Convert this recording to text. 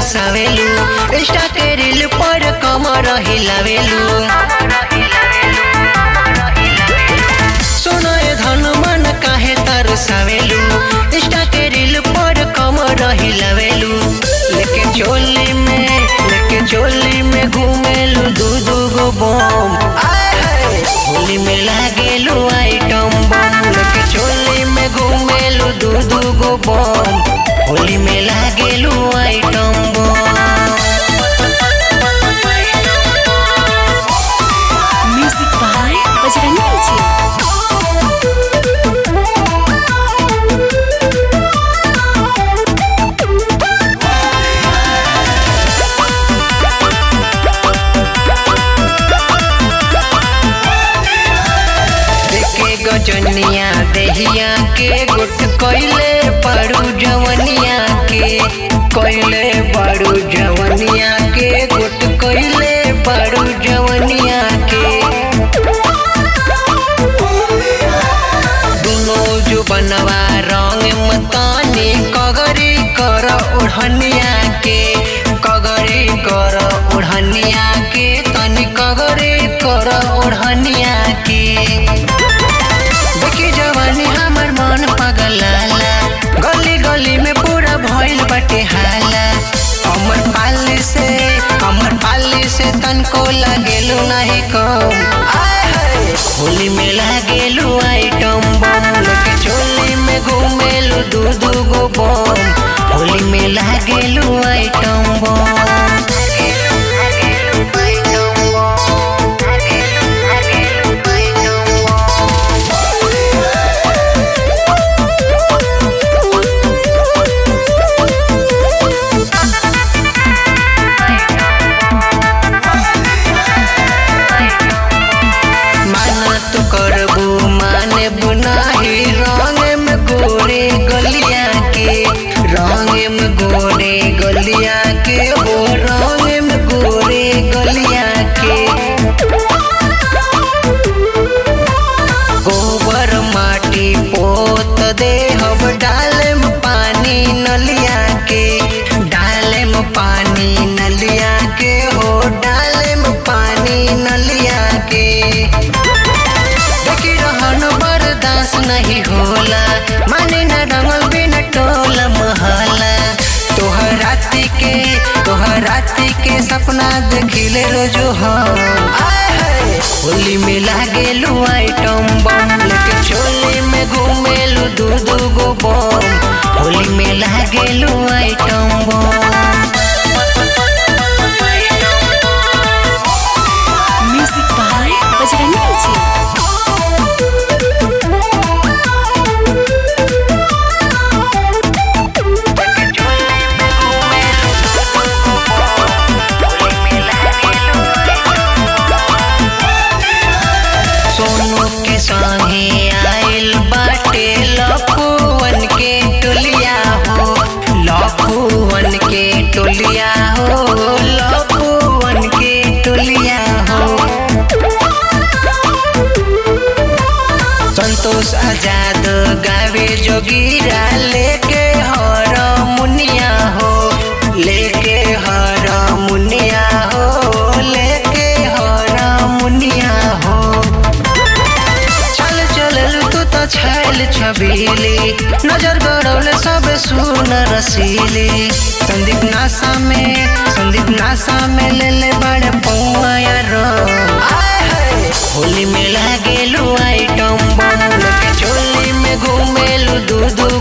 तरसावेलू Insta के reel पर कमर हिलावेलू सुनो ए धन मन काहे तरसावेलू इंस्टा के रील पर कमर हिलावेलू लेके चोली में लेके चोली में घूमेलू दू दू गो बम आय हाय होली में लागेलू आइटम बम लेके चोली में घूमेलू दू दू गो बम होली में लागेलू item bomb Music by Bajrangi Ji. देखे गजनिया देहिया के गुट कोइले बड़ू जवनिया के कोइले बड़ू जवनिया के गुट कोइले बड़ू जवनिया के दुनो जो बनवा रंग मतानी कगरी कर ओढ़निया के कगरी कर ओढ़निया के तनी कगरी कर ओढ़निया के देखी जवानी हमर मन पगलाला गली गली में पूरा भइल बटे हाला अमर पाली से अमर पाली से तनको लागेलू नहीं कम आय हाय होली में लागेलू आइटम बम लोके चोली में घूमेलू दू दू गो बम होली में लागेलू आइटम बम माना तो करबू माने बुनाही रंग में गोरे गलिया के रंग में गोरे गलिया के वो रंग में गोरे गलिया के गोबर माटी पोत दे हम डाले में पानी नलिया के डाले में पानी नलिया के हो डाले में पानी नलिया के देखी रहन बर्दाश्त नहीं होला माने न रंगल बिन टोला महला तोहर राति के तोहर राति के सपना देखिले रोजो हम आय हाय होली में लागेलू आइटम बम लेके चोली में घूमेलू दू दू गो बम होली में लागेलू item bomb Music by Bajrangi Ji. Sonu के संगे आइल बाटे लखुवन के टोलिया हो लखुवन के टोलिया हो लखुवन के टोलिया हो संतोष आजाद गावे जोगीरा लेके हर मुनिया हो लेके हर मुनिया हो लेके हर मुनिया हो चल चल तू तो छैल छबीली नजर गड़ौले सब सुन रसीली संदीप नासा में संदीप नासा में ले ले बड़े पौआ रो आय हाय होली में लागेलू आइटम बम लोके चोली में घूमेलू दू दू